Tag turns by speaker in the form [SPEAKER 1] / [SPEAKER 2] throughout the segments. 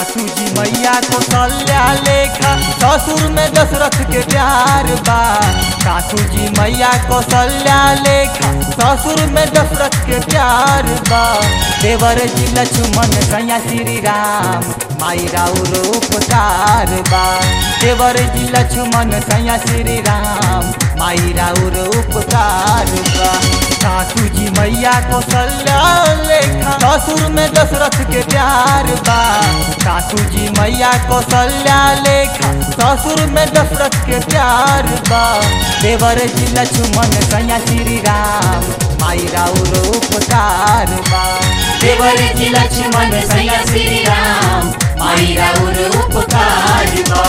[SPEAKER 1] सासू जी मैया कौशल्या लेखा ससुर में दशरथ के प्यार बा सासू जी मैया कौशल्या लेखा ससुर में दशरथ के प्यार बा देवर जी लक्ष्मण कन्या श्री राम माई राउर उपकार बा देवर जी लक्ष्मण कन्या श्री राम माई राउर उपकार बा सासू जी मैया कौशल्या लेखा ससुर में दशरथ के प्यार बा सासू जी मैया कौशल्या लेखा ससुर में दशरथ के प्यार बा देवर जी लक्ष्मण कन्या श्री राम माई राउर उपकार बा
[SPEAKER 2] देवर जी लक्ष्मण सैया श्री राम माई राउर उपकार बा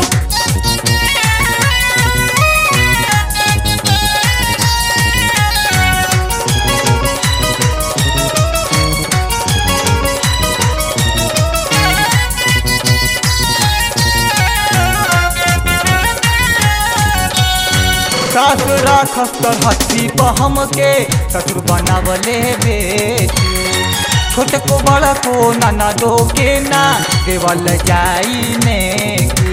[SPEAKER 1] सास राखस तर हथी पर हमके ससुर बनावले बेटी छोट को बड़ा को नाना दो के ना देवल जाई ने की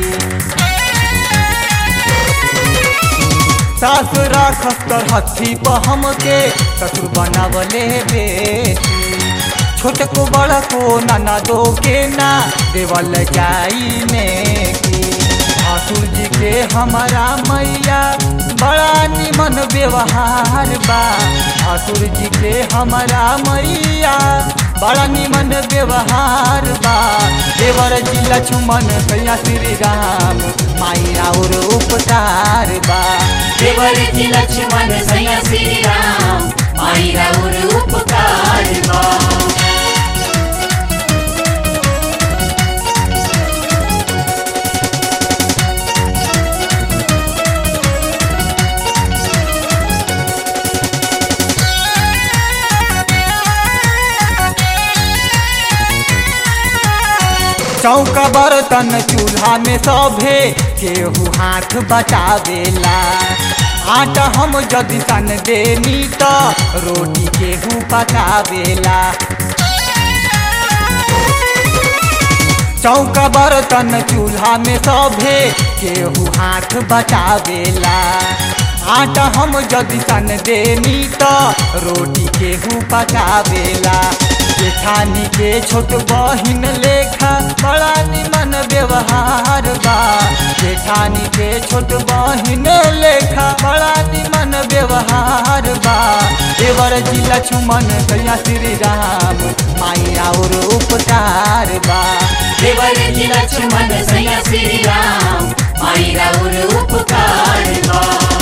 [SPEAKER 1] सास राखस तर हथी पर हमके ससुर बनावले बेटी छोट को बड़ा को नाना दो के ना देवल जाई ने की ठाकुर जी के हमारा मैया बड़ा निमन व्यवहार बा ठाकुर जी के हमारा मैया बड़ा निमन व्यवहार बा देवर जी लक्ष्मण कन्या श्री राम माई और उपकार बा
[SPEAKER 2] देवर जी लक्ष्मण सैया श्री राम माई राउर उपकार बा
[SPEAKER 1] चौका बर्तन चूल्हा में सभे केहू हाथ बचावेला आटा हम यदि सन देनी तो रोटी केहू पकावेला चौका बर्तन चूल्हा में सभे केहू हाथ बचावेला आटा हम यदि सन देनी तो रोटी केहू पकावेला जेठानी के छोट बहिन लेखा बड़ा निमन व्यवहार बा जेठानी के छोट बहिन लेखा बड़ा निमन व्यवहार बा देवर जी लक्ष्मण कन्या श्री राम माई और उपकार बा
[SPEAKER 2] देवर जी लक्ष्मण सैया श्री राम माई राउर उपकार बा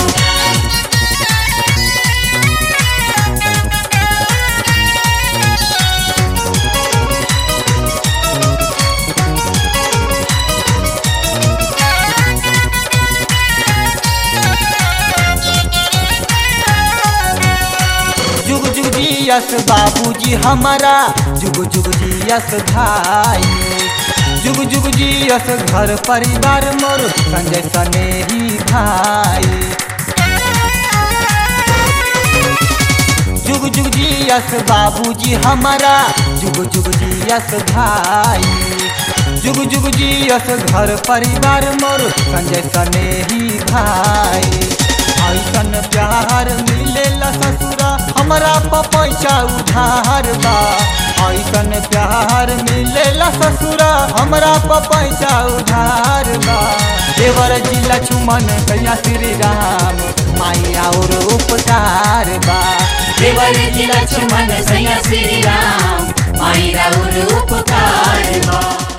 [SPEAKER 1] जुग जुग जियस बाबूजी हमारा जुग जुग जियस भाई जुग जुग जियस घर परिवार मोर संजय सनेही भाई जुग जुग जियस बाबूजी हमारा जुग जुग जियस भाई जुग जुग जियस घर परिवार मोर संजय सनेही भाई ऐसन प्यार मिलेला ससुरा हमरा पैसा उधार बा ऐसन प्यार मिलेला ससुरा हमरा पैसा उधार बा देवर जी लक्ष्मण कन्या श्री राम माई और उपकार बा
[SPEAKER 2] देवर जी लक्ष्मण सैया श्री राम माई राउर उपकार बा